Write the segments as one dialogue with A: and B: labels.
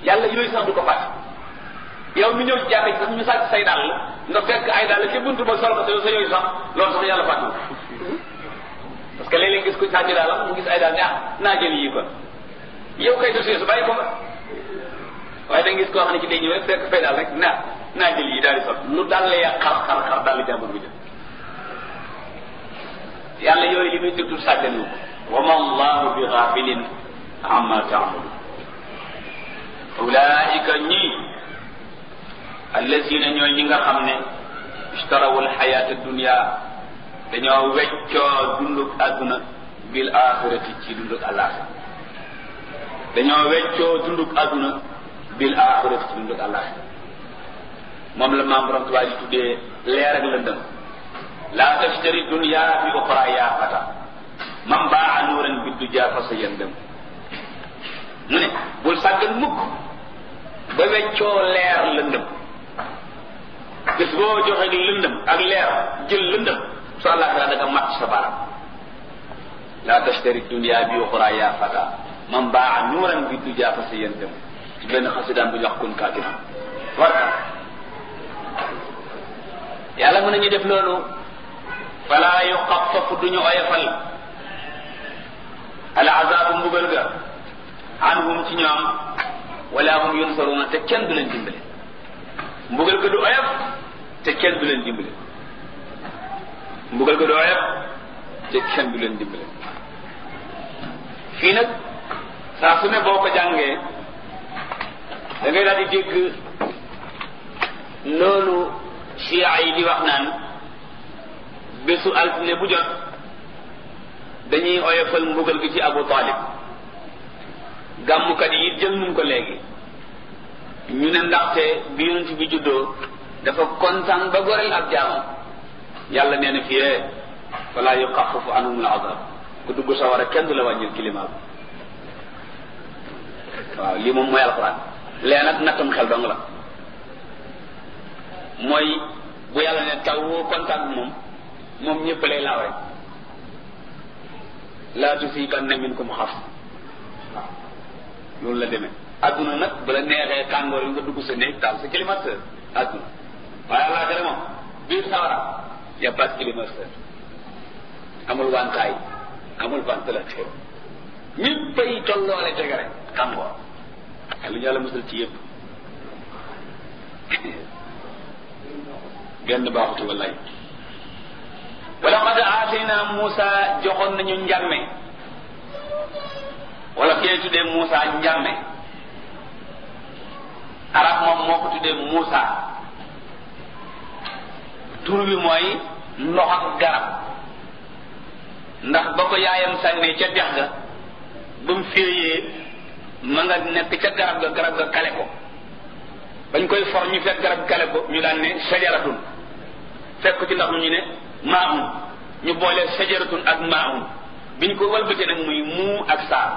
A: yàlla yooyu sax du ko fàtte yow mi ñëw ci jàkka ji sax ñu sàcc say dàll nga fekk ay dàll ci buntu ba sol ko te sa yooyu sax loolu sax yàlla fàtte parce que léeg-léeg gis ko sàcc dàllam mu gis ay dàll ne ah naa jël yii kon yow kay dossier su bàyyi ko nga waaye da nga gis koo xam ne ci day ñëw rek fekk fay daal rek naa naa jël yi daal di sol lu dal la xar xar xar daal di jàmbur bu jël yàlla yooyu li muy déglu sàgganu wa ma allahu bi ghafilin amma taamalu ulaika ñii allazina ñooy ñi nga xam ne ishtarawu alxayata dunia dañoo weccoo dunduk àdduna bil axirati ci dunduk àllaaxira dañoo weccoo dunduk àdduna bil axirati ci dunduk àllaaxira moom la maam borom tubaab yi tuddee leer ak lëndëm laa tashtari dunya bi uxra yaa fata man baa nuuran bi du jaa fa sa yëndëm mu ne bul sàggan mukk ba weccoo leer lëndëm bés boo joxe di lëndëm ak leer jël lëndëm su àllaaxira da nga mat sa baram laa tashtari dunya bi uxra yaa fata man baa nuuran bi du jaa fa sa yëndëm ci benn xasidaan bu ñu wax kun kaatina warka yàlla mën nañu def loolu fala yuxafafu duñu oyofal al azabu mbugal ga anhum ci ñoom wala hum yunsaruna te kenn du leen dimbale mbugal ga du oyof te kenn du leen dimbale mbugal ga du oyof te kenn du leen dimbale fii nag saa su ne boo ko jàngee da ngay daal di dégg loolu chia yi di wax naan bésu altine bu jot dañuy oyofal mbugal gi ci Abu Talib gàmmukat yi jël nañ ko léegi ñu ne ndaxte bi yonent bi juddoo dafa kontaan ba goreel ab jaamam yàlla nee na fiyee wala yuxafafu anhum al azab ku dugg sawara kenn du la wàññil climat bi waaw lii moom mooy alxuraan lee nag nattam xel dong la mooy bu yàlla ne taw woo kontaan moom moom ñëpp lay laaw rek laa tusiibanna minkum xaf waaw loolu la demee adduna nag bu la neexee tàngoor yi nga dugg sa néeg taal sa climatiseur adduna waaye àllaa tere moom biir sawara y a pas de climatiseur amul wantaay amul ventilateur ñëppay tolloole tege rek tàngoor lu ñu yàlla musal ci yëpp genn baaxuti wallaay wala qad aatayna Muusa joxoon nañu njàmme wala kee tuddee Muusa njàmme arab moom moo ko tuddee Muusa tur bi mooy ndox ak garab ndax ba ko yaayam sànnee ca dex ga ba mu féeyee ma nga nekk ca garab ga garab ga kale ko bañ koy for ñu fekk garab kale ko ñu daan ne sajaratun fekk ci ndax mu ñu ne maahun ñu boole sajaratun ak maahun biñ ko walbatee nag muy muu ak saa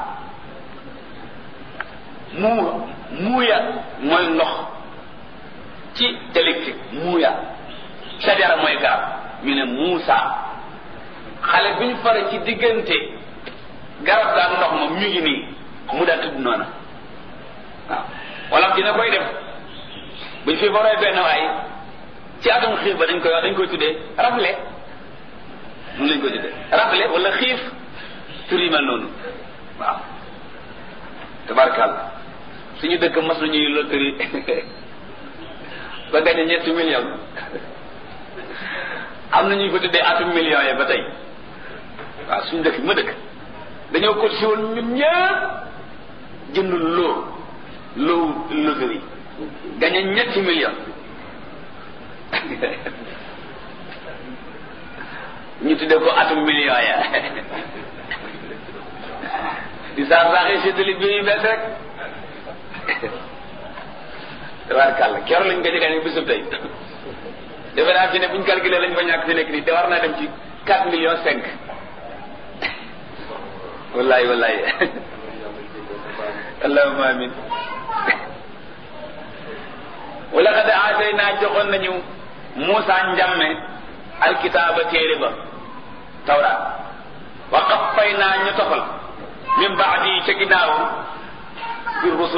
A: muu muuya mooy ndox ci dialectique muuya sajara mooy garab ñu ne muusa xale biñ fare ci diggante garab ga ak ndox moom ñu ngi nii mu daa tudd noona waaw wala dina koy def buñ fi foree benn waay ci atum xiif ba dañ koy wax dañ koy tuddee rafle mun lañ koy tuddee rafle wala xiif tur yi mel noonu waaw tabarkàlla suñu dëkk mas nañuy loterie ba gañe ñetti million am na ñuy ko tuddee atum million yi ba tey waaw suñu dëkk ma dëkk dañoo ko si woon ñun ñëpp jënd loo loo loterie gañe ñetti million ñu tuddee ko atum million ya di saa saaxee séddali bi yu bees rek tabaarkàlla keroog lañ ko jëgaane bisub tey defe naa fi ne buñ calculé lañ fa ñàkk fi nekk nii te war naa dem ci quatre millions cinq wallahi wallahi allahumma amin wala xad aatayna joxoon nañu Muusa njàmme alkitaaba téere ba tawraat wa qaffayna ñu tofal min baadi ca ginnaaw bi rusul